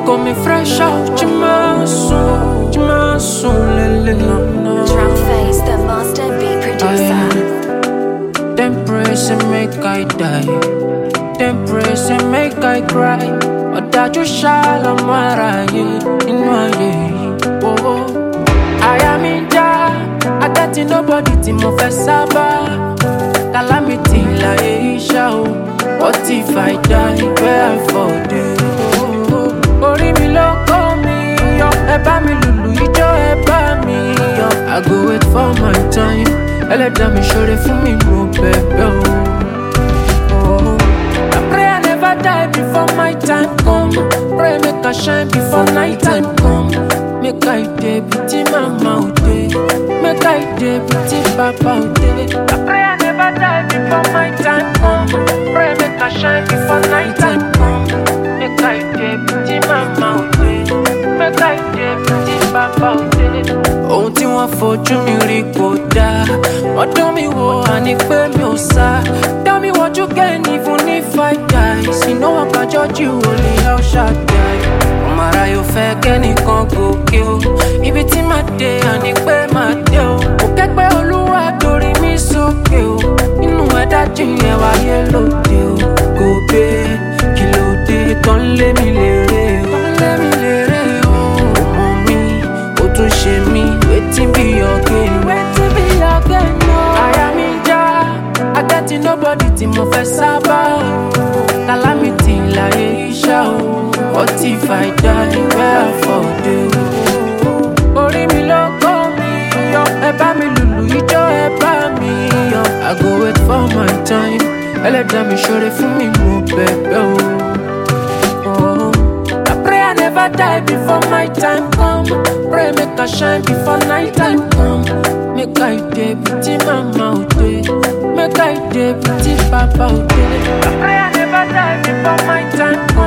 got me fresh out, Jimasu, Jimasu, lele. Drum face, the master beat producer. Them praise and make I die. Them praise and make I cry. Ọ̀dájú ṣàlọ́mọ aráyé inú ayé yìí. Oh, oh. Àyà mi ń já, adájí nobody tí mo fẹ́ sábà. Calamity láyé iṣẹ́ o. What if I die where I fall dey? Oh, oh. Orí mi ló kó mi yọ, ẹ bá mi lùlù ijó ẹ bá mi yọ. I go wait for my time, ẹlẹ́dàá mi ṣoore fún mi mo bẹ̀bẹ̀ o. Oh. I pray I never die before my time come. Pray make I shine before night time come. Make I dey beauty mama o dey. Make I dey beauty papa o dey. I pray I never die before my time come. Pray make I shine before night time come. Make I dey beauty mama o dey. Make I dey beauty papa o dey. Ohun tí wọ́n fojú mi rí kò dáa. Wọ́n dán mi wò àní pé mi ò sá. Dá mi wọ́jú kẹ́ni even if I die. Sí no one can judge you, only El Shaddai. Ọmọ ara yóò fẹ́ kẹ́nìkan gòkè o. Ibi tí màá dé àní pé màá dé o. Kò kẹ́gbẹ́ olúwa torí mi sókè o. Inú ẹ̀dá jìnyẹn wáyé lóde o. Kò gbé kí ló dé tán lé mi lérè o. Tán lé mi lérè o. Ọmọ mi, ó tún ṣe mí, wetin be your gain? Wetin be your gain o? Àyà mi já, adájí nobody tí mo fẹ́ sábà. Calamity láyé iṣẹ́ o. What if I die where I fall dey o? Orí mi ló kó mi yọ, ẹ bá mi lùlù ijó ẹ bá mi yọ. I go wait for my time, ẹlẹ́dàá mi ṣoore fún mi mo bẹ̀bẹ̀ o. Oh. I pray I never die before my time come. Pray make I shine before night time come. Make I dey beauty mama o dey. Make I dey beauty papa o dey. I pray I never die before my time come.